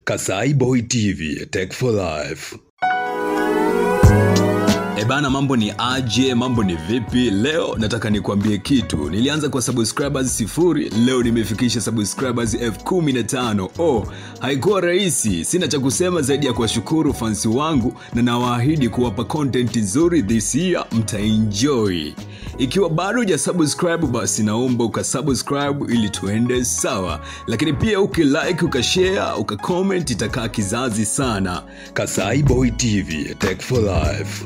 Kasai Boy TV, Tech for Life. Ebana, mambo ni aje? Mambo ni vipi? Leo nataka nikwambie kitu. Nilianza kwa subscribers sifuri, leo nimefikisha subscribers elfu kumi na tano. Oh, haikuwa rahisi. Sina cha kusema zaidi ya kuwashukuru fansi wangu na nawaahidi kuwapa content nzuri this year, mtaenjoy. Ikiwa bado huja subscribe, basi naomba ukasubscribe ili tuende sawa, lakini pia ukilike, ukashare, ukacomment, itakaa kizazi sana. Kasai Boy TV, Tech for Life.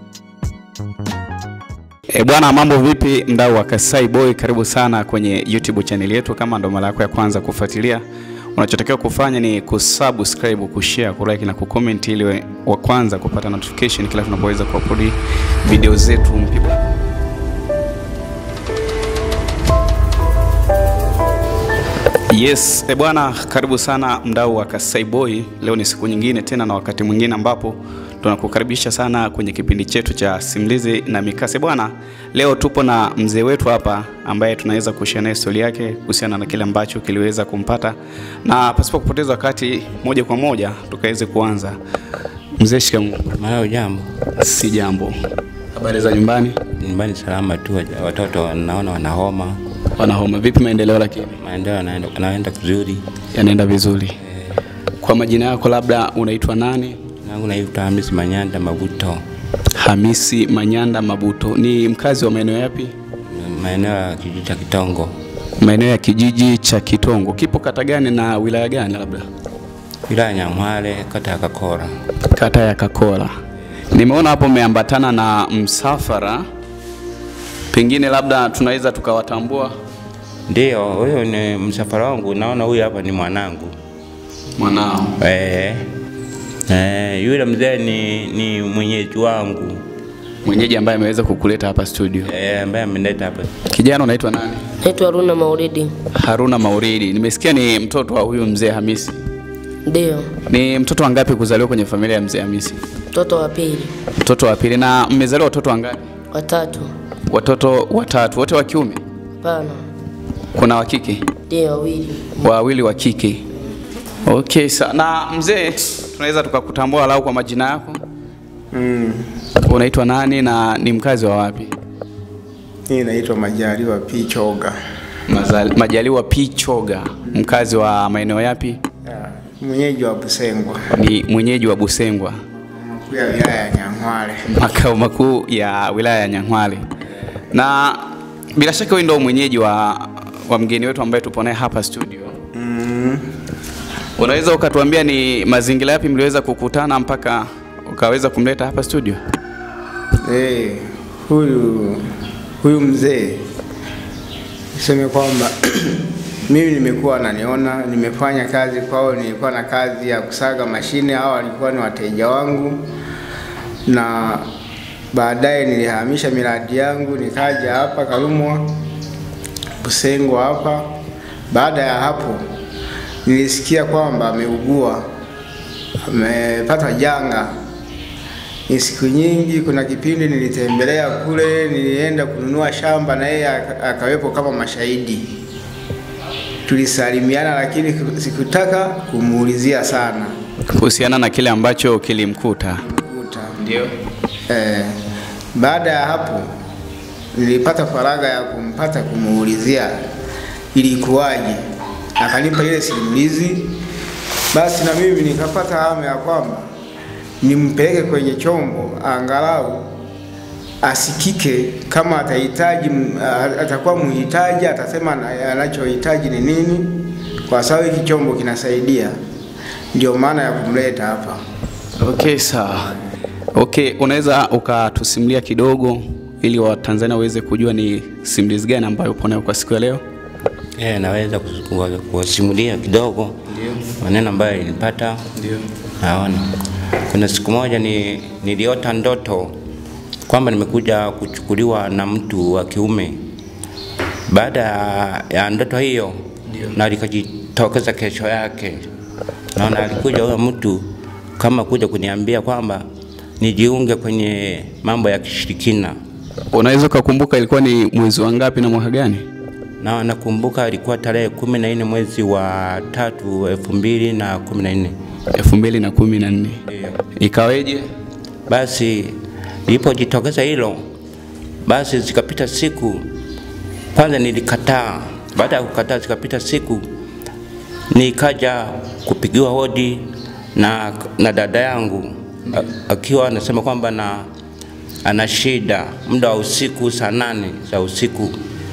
E bwana, mambo vipi mdau wa Kasai Boy, karibu sana kwenye YouTube channel yetu. Kama ndo mara yako ya kwanza kufuatilia, unachotakiwa kufanya ni kusubscribe, kushare, kulike na kucomment ili we- wa kwanza kupata notification kila tunapoweza kuupload video zetu mpya. Yes, e bwana, karibu sana mdau wa Kasai Boy. Leo ni siku nyingine tena na wakati mwingine ambapo tunakukaribisha sana kwenye kipindi chetu cha simulizi na mikase. Bwana, leo tupo na mzee wetu hapa ambaye tunaweza kushare naye historia yake kuhusiana na kile ambacho kiliweza kumpata, na pasipo kupoteza wakati, moja kwa moja tukaweze kuanza. Mzee, shikamoo. Mara jambo Si jambo. Habari za nyumbani? nyumbani salama tu, waja- watoto naona wana homa, Wana homa vipi? Maendeleo lakini maendeleo yanaenda yanaenda vizuri. yanaenda vizuri. Kwa majina yako, labda unaitwa nani? Nangu naitwa Hamisi Manyanda Mabuto, Hamisi Manyanda Mabuto. Ni mkazi wa maeneo yapi? maeneo ya kijiji cha Kitongo, Maeneo ya kijiji cha Kitongo. Kipo kata gani na wilaya gani? Labda wilaya ya Nyamwale, kata ya Kakora. kata ya Kakola. Nimeona hapo umeambatana na msafara, pengine labda tunaweza tukawatambua Ndiyo, huyo ni msafara wangu. Naona huyu hapa ni mwanangu mwanao. eh, eh, yule mzee ni, ni mwenyeji wangu Mwenyeji ambaye ameweza kukuleta hapa studio. eh, ambaye amenileta hapa. Kijana unaitwa nani? Naitwa Haruna Mauridi. Haruna Mauridi. Nimesikia ni mtoto wa huyu mzee Hamisi. Ndiyo, Ni mtoto wangapi kuzaliwa kwenye familia ya mzee Hamisi? mtoto wa pili, Mtoto wa pili. Na mmezaliwa watoto wangapi? watatu. Watoto watatu, wote wa kiume? Hapana, Kuna wa kike? ndiyo wawili. Wawili wa kike. Okay, sa na mzee, tunaweza tukakutambua walau kwa majina yako? Mm. Unaitwa nani na ni mkazi wa wapi? Hii naitwa Majaliwa P. Choga. Mazali, Majaliwa P Choga, mkazi wa maeneo yapi? Ya, Mwenyeji wa Busengwa, Ni mwenyeji wa Busengwa, mkuu ya wilaya ya Nyang'hwale. makao makuu ya wilaya ya Nyang'hwale. Na bila shaka wewe ndio mwenyeji wa, wa mgeni wetu ambaye tupo naye hapa studio. Mm. Unaweza ukatuambia ni mazingira yapi mliweza kukutana mpaka ukaweza kumleta hapa studio? Eh, huyu huyu mzee niseme kwamba mimi nimekuwa naniona, nimefanya kazi kwao, nilikuwa na kazi ya kusaga mashine, hao walikuwa ni wateja wangu, na baadaye nilihamisha miradi yangu nikaja hapa Karumwa Busengwa hapa. Baada ya hapo nilisikia kwamba ameugua, amepata janga ni siku nyingi. Kuna kipindi nilitembelea kule, nilienda kununua shamba na yeye aka- akawepo kama mashahidi. Tulisalimiana, lakini sikutaka kumuulizia sana kuhusiana na kile ambacho kilimkuta. kuta. Ndio. Eh, baada ya hapo nilipata faragha ya kumpata kumuulizia ilikuwaje, akanipa ile simulizi. Basi na mimi nikapata hamu ya kwamba nimpeleke kwenye chombo angalau asikike, kama atahitaji, a- atakuwa mhitaji, atasema ana- anachohitaji ni nini, kwa sababu hiki chombo kinasaidia. Ndio maana ya kumleta hapa. Okay, sawa. Okay, unaweza ukatusimulia kidogo ili Watanzania waweze kujua ni simulizi gani ambayo upo nayo kwa siku ya leo? Eh, naweza kus- kuwa- kuwasimulia kidogo maneno ambayo nilipata. Ndio. Naona kuna siku moja ni, niliota ndoto kwamba nimekuja kuchukuliwa na mtu wa kiume. Baada ya- ya ndoto hiyo na likajitokeza kesho yake, naona alikuja huyo mtu kama kuja kuniambia kwamba nijiunge kwenye mambo ya kishirikina. Unaweza ukakumbuka ilikuwa ni mwezi wa ngapi na mwaka gani? na nakumbuka ilikuwa tarehe kumi na nne mwezi wa tatu elfu mbili na kumi na nne elfu mbili na kumi na nne Ndio. ikaweje? Basi ilipojitokeza hilo, basi zikapita siku, kwanza nilikataa. Baada ya kukataa, zikapita siku, nikaja kupigiwa hodi na, na dada yangu a- akiwa anasema kwamba na ana shida muda wa usiku saa nane za usiku,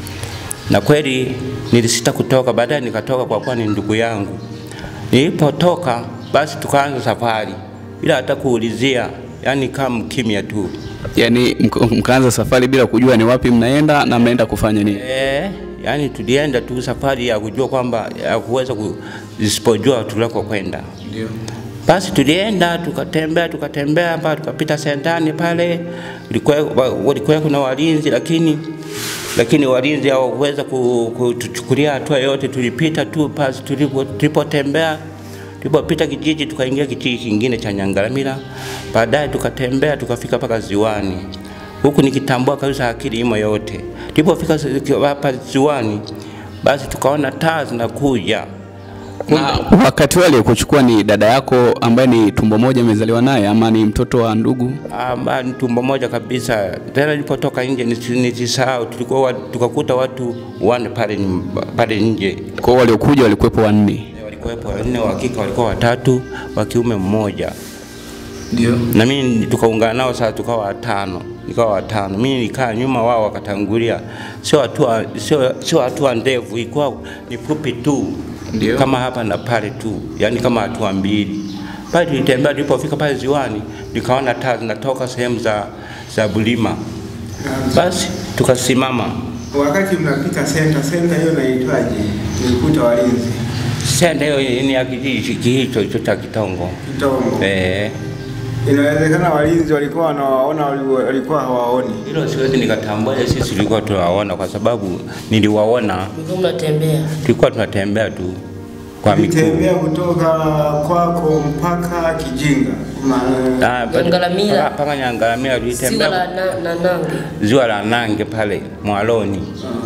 na kweli nilisita kutoka. Baadaye nikatoka kwa kuwa ni ndugu yangu. Nilipotoka basi tukaanza safari bila hata kuulizia, yani kama kimya tu. Yaani mk- mkaanza safari bila kujua ni wapi mnaenda na mnaenda kufanya nini? E, yani tulienda tu safari ya kujua kwamba ya kuweza ku, isipojua tulako kwenda. Ndio. Basi tulienda tukatembea tukatembea mpaka tukapita sentani pale, Kulikuwa- walikuwa kuna walinzi lakini lakini walinzi hawakuweza ku- kutuchukulia hatua yoyote. Tulipita tu basi tulipo- tulipotembea tulipopita kijiji tukaingia kijiji kingine cha Nyangaramila, baadaye tukatembea tukafika mpaka ziwani, huku nikitambua kabisa akili imo yote. Tulipofika zi- hapa ziwani, basi tukaona taa zinakuja Na wakati wale aliyekuchukua ni dada yako ambaye ni tumbo moja amezaliwa naye ama ni mtoto wa ndugu? Amba, ni tumbo moja kabisa. Tena nilipotoka nje nisi- nisisahau, tulikuwa wa- tukakuta watu wane pale nyumba- pale nje Kwa hiyo waliokuja walikuwepo wanne. walikuwepo wanne, wa kike walikuwa watatu, wa kiume mmoja, Ndio. na mimi tukaungana nao sasa, tukawa watano, nikawa watano. Mimi nikaa nyuma, wao wakatangulia. Sio hatua sio sio hatua ndefu, ilikuwa ni fupi tu, Ndio. kama hapa na pale tu, yani kama hatua mbili. Pale tulitembea, tulipofika pale ziwani, nikaona taa zinatoka sehemu za za Bulima. Basi tukasimama. Wakati mnapita senta, senta hiyo naitwaje? Nilikuta walinzi Senda hiyo ni ya kijiji hicho hicho cha Kitongo. Kitongo. Eh, Inawezekana walinzi walikuwa wanawaona, wali- walikuwa hawaoni. hilo siwezi nikatambua, ile sisi tulikuwa tunawaona kwa sababu niliwaona, Mlikuwa mnatembea. tulikuwa tunatembea tu kwa miguu. Nilitembea kutoka kwako mpaka Kijinga. Ma, Ah, bado- Nyangaramila. mpaka- mpaka Nyangaramila Siwa tulitembea la na, na nange. ziwa la Nange pale Mwaloni.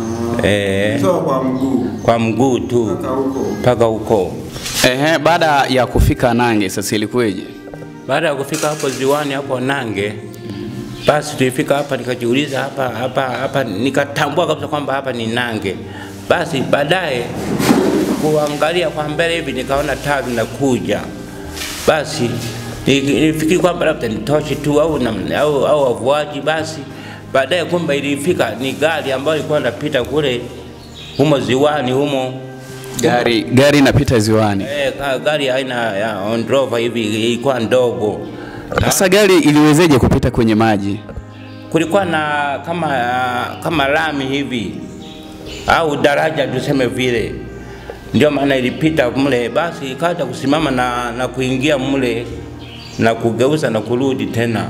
Eh, kutoka kwa mguu kwa mguu tu mpaka huko. mpaka huko. Ehe, baada ya kufika Nange sasa ilikuweje? Baada ya kufika hapo ziwani hapo Nange, basi tulifika hapa, nikajiuliza hapa hapa hapa, nikatambua kabisa kwamba hapa ni Nange. Basi baadaye kuangalia kwa mbele hivi, nikaona taa zinakuja. Basi ni- nilifikiri kwamba labda ni tochi tu au namna- au au wavuaji. Basi baadaye kumbe ilifika ni gari ambayo ilikuwa inapita kule humo ziwani humo Gari gari inapita ziwani. Eh, ka- gari aina ya Land Rover hivi ilikuwa ndogo. Sasa gari iliwezeje kupita kwenye maji? Kulikuwa na kama kama lami hivi au daraja tuseme vile, ndio maana ilipita mle, basi ikaja kusimama na, na kuingia mle na kugeuza na kurudi tena.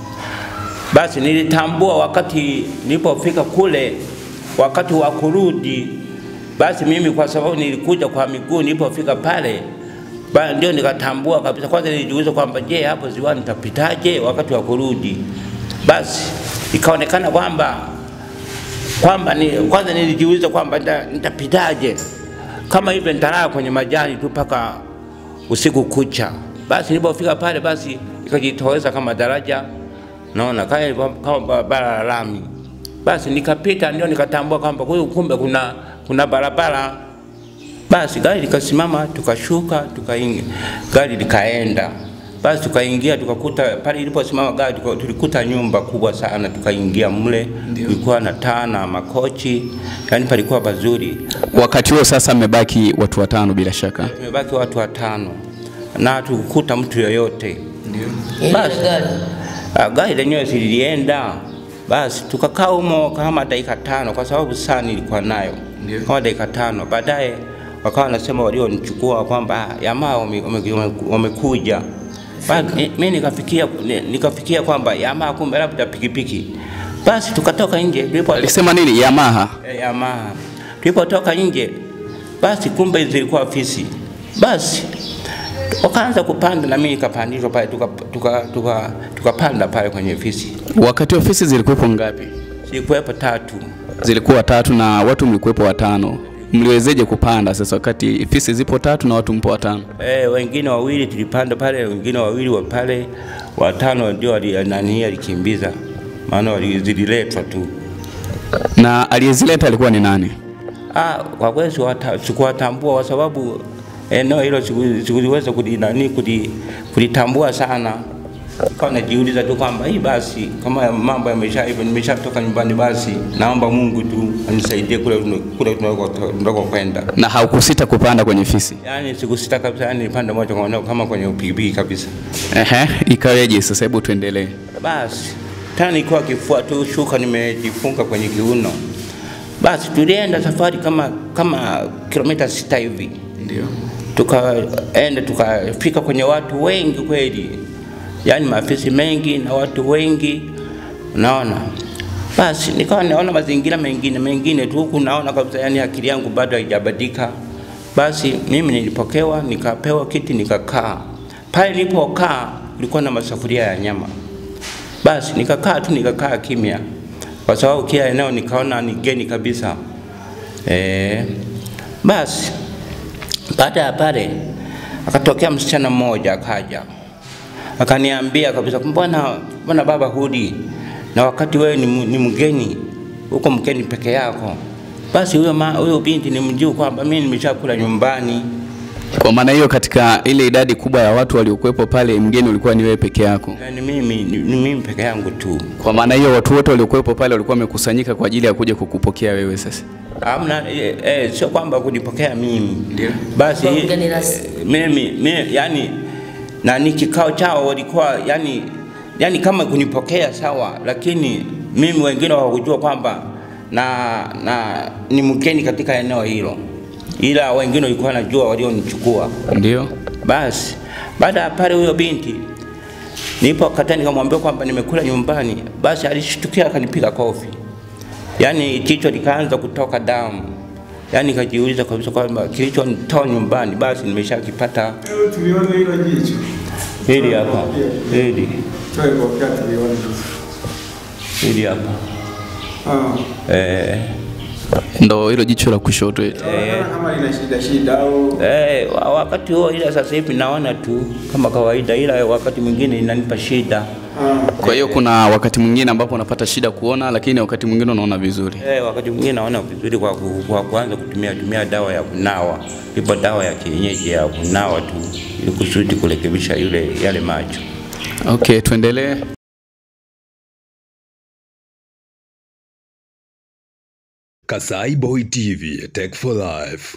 Basi nilitambua wakati nilipofika kule, wakati wa kurudi, basi mimi kwa sababu nilikuja kwa miguu, nilipofika pale ba, ndio nikatambua kabisa. Kwanza nilijiuliza kwamba je, hapo ziwani nitapitaje wakati wa kurudi? Basi ikaonekana kwamba kwamba ni, kwanza nilijiuliza kwamba nita- nitapitaje kama hivyo nitalala kwenye majani tu mpaka usiku kucha. Basi nilipofika pale, basi ikajitoweza kama daraja, naona kama ilikuwa- kama barabara la lami. Basi nikapita, ndio nikatambua kwamba huyu kumbe kuna kuna barabara. Basi gari likasimama, tukashuka, tukaingia, gari likaenda. Basi tukaingia, tukakuta pale iliposimama gari, tuka- tulikuta nyumba kubwa sana, tukaingia mle, kulikuwa na taa na makochi, yani palikuwa pazuri. Wakati huo sasa mmebaki watu watano bila shaka. Tumebaki watu watano na tukukuta mtu yoyote. Ile Basi. gari. Ah, Gari lenyewe sililienda, basi tukakaa humo kama dakika tano, kwa sababu saa nilikuwa nayo kama dakika tano. Baadaye wakawa wanasema walionichukua kwamba ah, jamaa wame- wame- wame- wamekuja. Ba- mi- Mi nikafikia ni- nikafikia kwamba jamaa kumbe labda pikipiki. Basi tukatoka nje tulipo Alisema nini? Yamaha. Eh, Yamaha. Tulipotoka nje, basi kumbe zilikuwa fisi. Basi wakaanza kupanda na mimi nikapandishwa pale, tukapanda tuka, tuka, tukapanda pale kwenye fisi. Wakati ofisi zilikuwepo ngapi? Zilikuwepo tatu, Zilikuwa tatu na watu mlikuwepo watano. mliwezeje kupanda sasa wakati fisi zipo tatu na watu mpo watano Eh, wengine wawili tulipanda pale, wengine wawili wa pale, watano ndio wali- nani alikimbiza, maana wali- zililetwa tu. na aliyezileta alikuwa ni nani Ah, kwa kweli siwata- sikuwatambua kwa sababu eneo hilo siku- sikuliweza kuli- nani kuli- kulitambua sana. Kwa najiuliza tu kwamba hii basi, kama mambo yamesha hivyo, nimeshatoka nyumbani, basi naomba Mungu tu anisaidie kule kule tunako- tunako kwenda. na haukusita kupanda kwenye fisi Yani sikusita kabisa, yani nilipanda moja kwa moja kama kwenye pikipiki kabisa. Ehe, ikaweje sasa hebu tuendelee Basi tena nikiwa kifua tu shuka nimejifunga kwenye kiuno. Basi tulienda safari kama kama kilomita sita hivi, ndio tukaenda tukafika kwenye watu wengi kweli, yaani maafisi mengi na watu wengi, unaona. Basi nikawa naona mazingira mengine mengine tu huku, naona kabisa, yani akili yangu bado haijabadilika. Basi mimi nilipokewa, nikapewa kiti, nikakaa pale. Nilipokaa kulikuwa na masafuria ya nyama basi nikakaa tu nikakaa kimya, kwa sababu kila eneo nikaona ni geni kabisa. E, basi baada ya pale akatokea msichana mmoja akaja akaniambia kabisa, mbona mbona baba hudi na wakati wewe ni, mu- ni mgeni huko mgeni peke yako. Basi huyo ma- huyo binti ni mjuu kwamba mimi nimeshakula nyumbani. kwa maana hiyo katika ile idadi kubwa ya watu waliokuwepo pale mgeni ulikuwa ni wewe peke yako Yani mimi ni, ni mimi peke yangu tu. kwa maana hiyo watu wote waliokuwepo pale walikuwa wamekusanyika kwa ajili ya kuja kukupokea wewe sasa Hamna, eh, eh, sio kwamba kunipokea mimi. Ndio. Basi Kwa mgeni rasmi. eh, mimi, mimi yani nani kikao chao walikuwa yani yani kama kunipokea sawa, lakini mimi wengine hawakujua kwamba na na ni mgeni katika eneo hilo, ila wengine walikuwa wanajua walionichukua. ndio Basi baada ya pale, huyo binti nipo kata, nikamwambia kwamba nimekula nyumbani. Basi alishtukia akanipiga kofi, yaani jicho likaanza kutoka damu, yaani nikajiuliza kabisa kwamba kilichonitoa nyumbani basi nimeshakipata. Tuliona hilo jicho. Hili hapa, hili Toe kofia tuliona. hili hapa Ah. eh, ndo hilo jicho la kushoto eti. Naona kama lina shida shida au eh, wa- wakati huo, ila sasa hivi naona tu kama kawaida, ila wakati mwingine inanipa shida. ah. kwa hiyo kuna wakati mwingine ambapo unapata shida kuona lakini wakati mwingine unaona vizuri Eh, wakati mwingine naona vizuri kwa, ku, kwa kuanza kutumia tumia dawa ya kunawa. Ipo dawa ya kienyeji ya kunawa tu ili kusudi kurekebisha yule yale macho. okay tuendelee Kasai Boy TV, Tech for Life.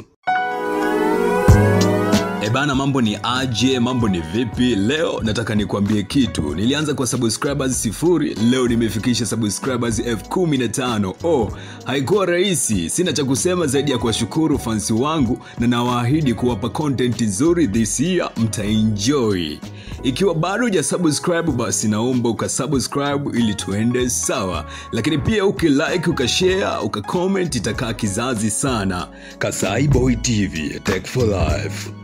Ebana, mambo ni aje? Mambo ni vipi? Leo nataka nikwambie kitu. Nilianza kwa subscribers sifuri, leo nimefikisha subscribers elfu kumi na tano. Oh, haikuwa rahisi. Sina cha kusema zaidi ya kuwashukuru fansi wangu na nawaahidi kuwapa content nzuri this year, mtaenjoy. Ikiwa bado huja subscribe, basi naomba ukasubscribe ili tuende sawa, lakini pia ukilike, ukashare, ukacomment itakaa kizazi sana. Kasai Boy TV, Tech for Life.